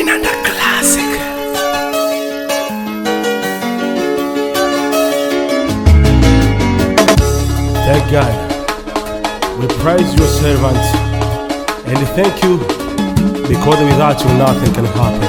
Vinanda Classic. Thank God. We praise your servant and thank you because without you nothing can happen.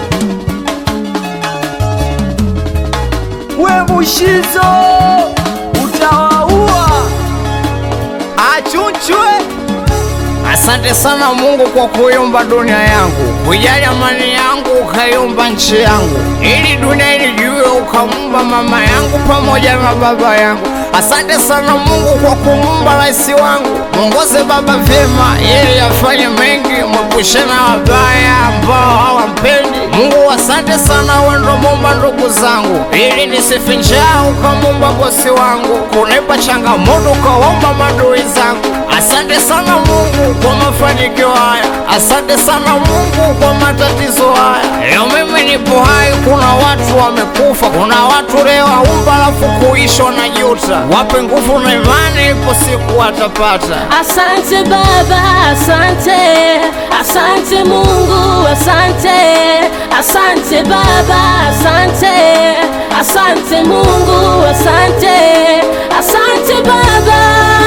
we Mushizo utawaua achunchwe. Asante sana Mungu kwa kuiumba dunia yangu, kujali amani yangu, ukaiumba nchi yangu, ili dunia ilijue, ukaumba mama yangu pamoja na baba yangu. Asante sana Mungu kwa kumuumba rais wangu, mwongoze baba vyema, ili afanye mengi, mwepushe na wabaya ambao hawampendi. Mungu, asante sana, wewe ndo muumba ndugu zangu, ili nisife njaa, ukamuumba bosi wangu, kunipa changamoto, ukawaumba madui zangu. Asante sana Mungu kwa mafanikio haya, asante sana Mungu kwa matatizo haya. Leo mimi nipo hai, kuna watu wamekufa, kuna watu leo aumba alafu kuisha wanajuta. Wape nguvu na imani, ipo siku watapata. Asante Baba, asante, asante Mungu, asante, asante Baba, asante, asante Mungu, asante, asante Baba,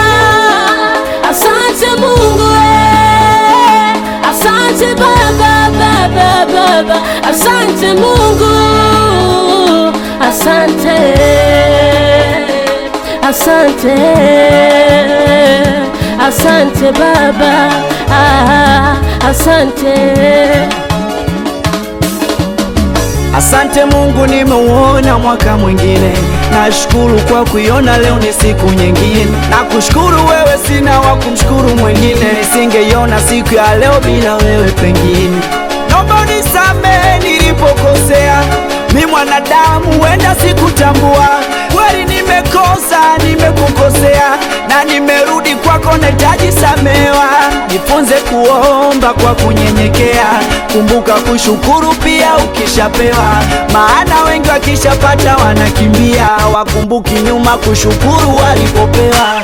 asante Mungu, eh, asante Baba, Baba, Baba, asante Mungu, asante, asante, asante Baba, ah, asante. Asante Mungu, nimeuona mwaka mwingine. Nashukuru kwa kuiona leo ni siku nyingine. Nakushukuru wewe, sina wa kumshukuru mwingine. Nisingeiona siku ya leo bila wewe pengine. Naomba unisamehe nilipokosea, mi mwanadamu, wenda sikutambua. Kweli nimekosa, nimekukosea na nimerudi kwako, nahitaji samewa. Jifunze kuomba kwa kunyenyekea, kumbuka kushukuru pia ukishapewa, maana wengi wakishapata wanakimbia, wakumbuki nyuma kushukuru walipopewa.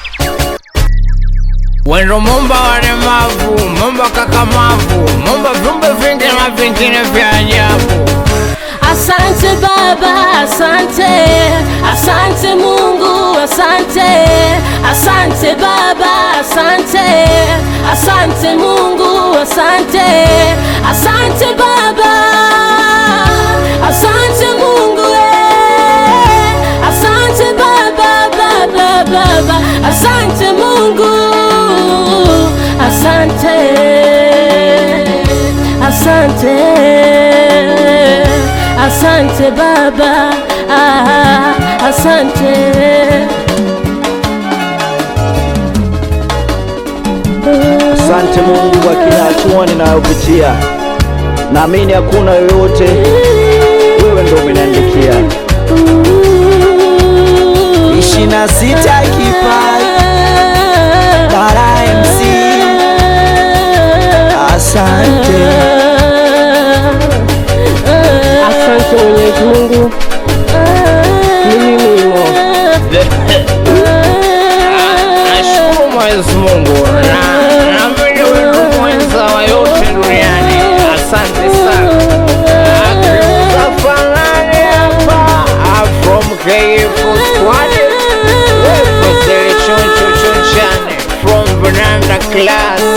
Wendo mumba walemavu, mumba kakamavu, mumba viumbe vingi na vingine vya ajabu. Asante Baba, asante, asante Mungu, asante, asante Baba, asante, asante Mungu, asante, asante Baba, asante Mungu, eh, asante Baba, Baba, Baba, asante Mungu, asante, asante. Asante Baba, ah, asante. Asante Mungu kwa kila hatua ninayopitia, naamini hakuna yoyote, wewe ndo umeniandikia. ishirini na sita kipaji Bara MC, asante. Asante Mwenyezi Mungu, ni mimi Mo. Nashukuru Mwenyezi Mungu na naamini wewe mwenza wa yote duniani. Asante sana. Akiuza fanani hapa ah, from KF Squad. Wewe Choncho Chonchane from Banana Class.